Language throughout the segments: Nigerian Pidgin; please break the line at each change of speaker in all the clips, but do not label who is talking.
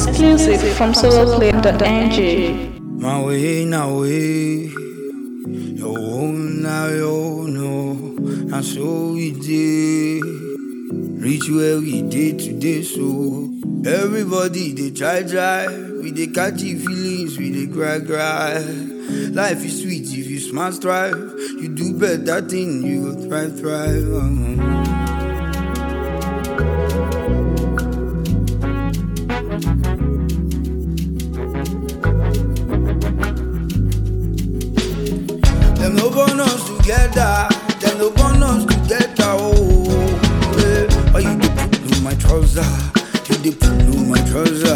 Exclusive from soloplay.ng.
My way, now way. Your own, now your no. And so we did. Reach where we did today, so everybody they try, try. We they catchy feelings, we they cry, cry. Life is sweet if you smart strive. You do better thing, you will thrive, thrive. uh-huh. Them no born us together. Them no born us together. Oh, eh. Why you dey pull on my trouser? You dey pull on my trouser.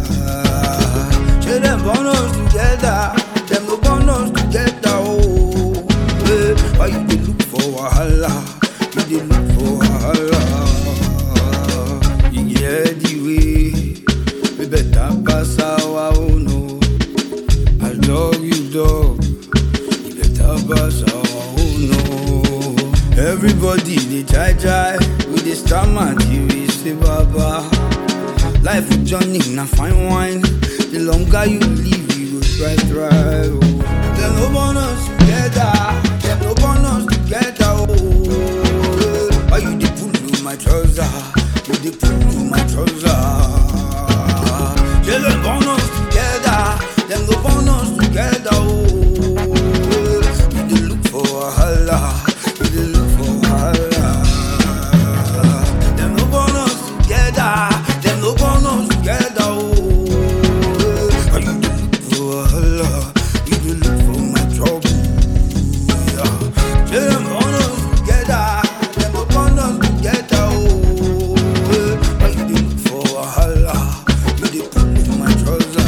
Say them born us together. Them no born us together. Oh, eh. Why you dey look for wahala? You dey look for wahala. You get the way. We better pass our own. Oh. I love you, dog. You better pass our own. Oh. Everybody they try try with the stammer till we say baba. Life with Johnny na fine wine. The longer you live, you go try try. Oh. Them no born us together. Them no born us together. Oh. Why you dey pull on my trouser? You dey pull on my trouser. They don't born us together. Them no born us together. Oh. You dey look for wahala. You dey look for wahala. Them no born us together. Them no born us together. Oh. Are you dey look for wahala? You dey look for my trouble. Yeah. Say them born us together. Them no born us together. Oh. Are you dey look for wahala? You dey pull on my trouser.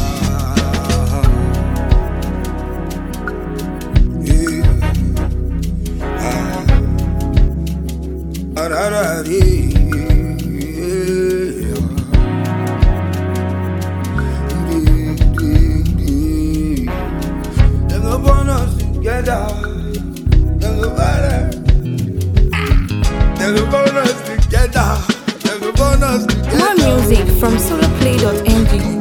Yeah. Ah, da, da, dee. Yeah. Dee, dee, dee. Them no born us together. Them no born us. Them no born us together. Them no born us together.
More music from soloplay.ng.